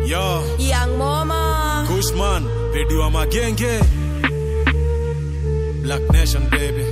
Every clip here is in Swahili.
Yo, Young Mama. Kushman, redio wa magenge. Black Nation baby.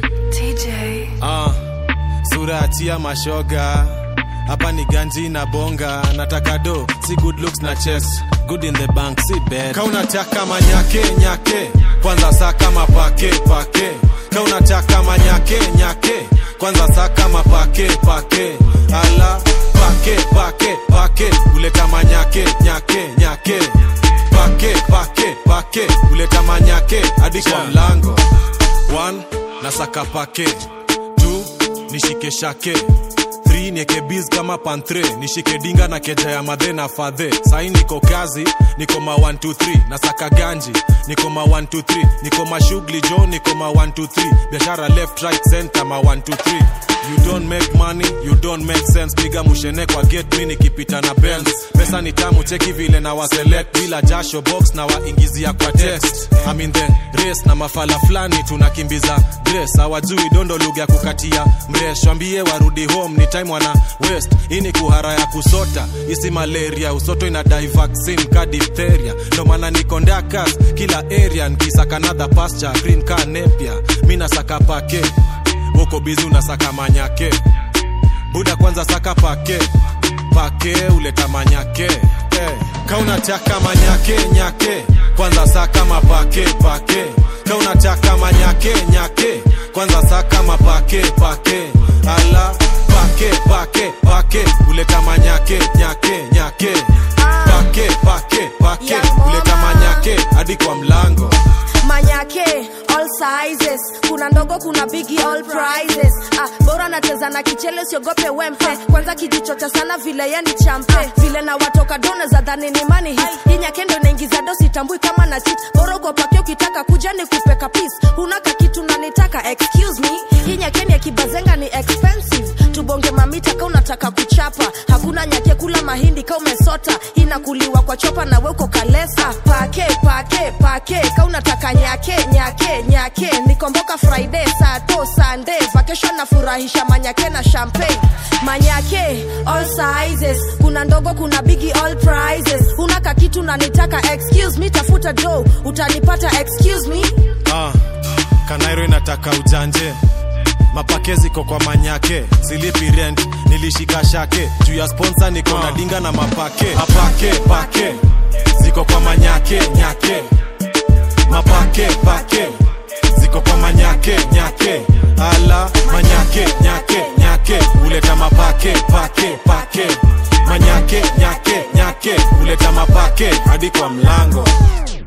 TJ. Ah, sura atia mashoga. Hapa ni ganji na bonga, nataka do, si good looks na chest. Good in the bank, si bad. Ka unataka manyake nyake, kwanza saa kama pake pake. Ka unataka manyake nyake, kwanza saa kama pake pake. Ala, pake pake pake, uleta manyake nyake nyake. Pake pake pake, uleta manyake hadi kwa mlango. One, nasaka pake. Two, nishike shake Three, nieke biz kama pantre nishike dinga na keja ya madhe na fadhe sai niko kazi niko ma 1 2 3 nasaka ganji niko ma 1 2 3 niko mashughuli jo niko ma 1 2 3 biashara left right center ma 1 2 3 you don't make money you don't make sense piga mushene kwa gate mi nikipita na benz pesa ni tamu cheki vile na waselect bila jasho box na waingizia kwa text I'm in the race na mafala fulani tunakimbiza grace hawajui dondo lugha ya kukatia mresh wambie warudi home ni time wana west hii ni kuhara ya kusota isi malaria usoto inadai vaccine ka diphtheria ndo maana niko ndakas kila area nkisaka another pasture green ka nepia mi nasaka pake woko bizi unasaka manyake buda kwanza saka pake pake uleta manyake hey. ka unataka manyake nyake kwanza saka mapake pake ka unataka manyake nyake kwanza saka mapake pake ala pake pake pake uleta manyake nyake nyake pake pake pake uleta manyake hadi kwa mlango Manyake, all sizes. Kuna ndogo, kuna bigi, all prizes. Ah, bora nacheza na kichele siogope wempe. Kwanza kijichocha sana vile yani champe. Vile na watoka dona za dhani ni money hit. Hii nyake ndo inaingiza dosi tambui kama na cheat. Bora uko pake ukitaka kuja ni kupeka peace. Hunaka kitu na nitaka excuse me. Hii nyake ni ya kibazenga ni expensive. Tubonge mamita ka unataka kuchapa. Hakuna nyake kula mahindi ka umesota. Inakuliwa kwa chopa na we uko kalesa. Pake, pake, pake. Ka unataka nyake, nyake, nyake. Nikomboka Friday, Sato, Sunday. Vacation nafurahisha manyake na champagne. Manyake, all sizes. Kuna ndogo, kuna bigi, all prizes. Hunaka kitu na nitaka excuse me. Tafuta do, utanipata excuse me. ah, kanairo inataka ujanje mapake ziko kwa manyake silipi rent nilishika shake juu ya sponsa niko na dinga na mapake apake pake ziko kwa manyake nyake mapake pake ziko kwa manyake nyake ala manyake nyake nyake uleta mapake pake pake manyake nyake nyake uleta mapake hadi kwa mlango